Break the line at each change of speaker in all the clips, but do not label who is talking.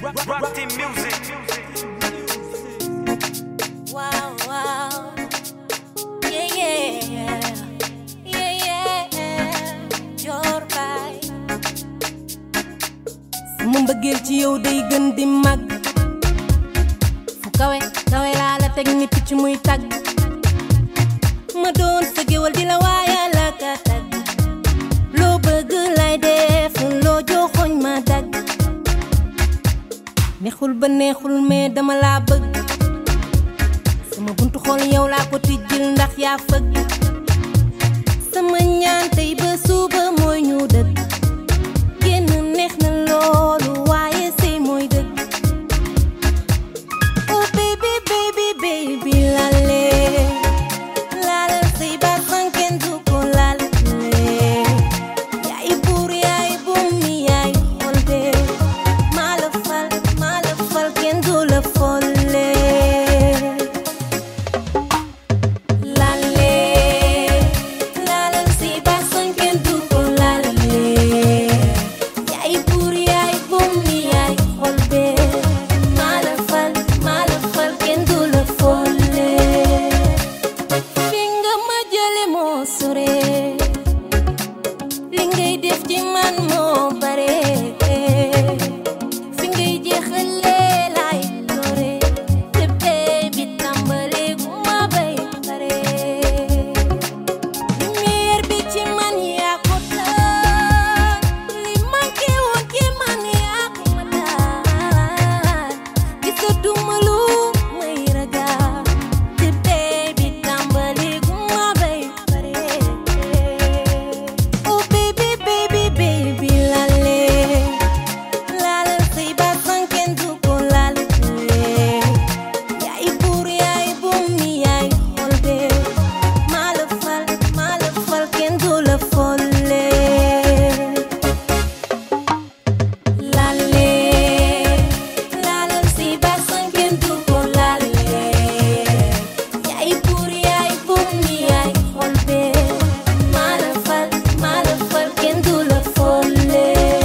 Rock team music.
Wow, wow. Yeah, yeah. Yeah, yeah. Joor baay.
sama mbëggeel ci yow day gën di mag fu kawe kawe laa la teg ni picc muy tagg ma doon sa géwal di la waaya la ka tagg loo bëgg lay def loo joxoñ ma dagg neexul ba neexul mais dama laa bëgg sama buntu xool yow laa ko tijjil ndax yaa fëgg sama ñaan tey ba suba mooy ñu dëgg génn neex na loolu waaye sëy mooy dëgg oh baby baby baby lale lale sëy ba sanken du ko lale yaay buur yaay bum mi yaay xolde maa la fal maa la fal kenn du la folle lale lale sëy ba sanken du ko lale yaay buur yaay bum mi yaay xol bee maa la fal maa la fal kenn du la folle fi nga ma jële moo sore li ngay def ci man moo bare fi ngay jeexale laay doore te bee bi tàmbale gu ma bay pare lumière bi ci man yaa ko taal li manqué woon ci man yaa ko ma taal gisatuma lu may ragal te bee bi tàmbali gu ma bay pare oh baby baby baby lale lale say ba sanken du ko lale yaay buur yaay bum mi yaay xol bee maa la fal maa la fal kenn du la folle lale lale si ba sanken du ko lale yaay buur yaay bum mi yaay xol bee maa la fal maa la fal kenn du la folle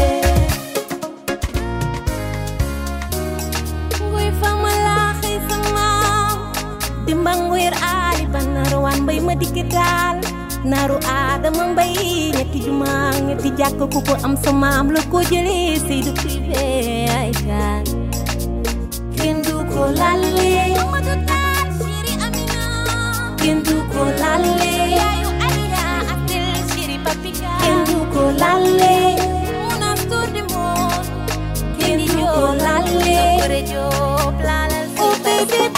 Ngoy fama laaxi sama dimbang weer aali ba naru waan mbay ma dikk daal naru aadama mbay ñetti juma ñetti jàkk ku ko am sa maam la ko jëlee Seydu privé ay gaal kenn du ko lalle Mamadou Tall chéri Amina kenn du ko lalle yaayu Aïda Abdel chéri Papika kenn du ko lalle Mounas Tour du monde kenn du ko lalle Bëre Jóob laalal oh baby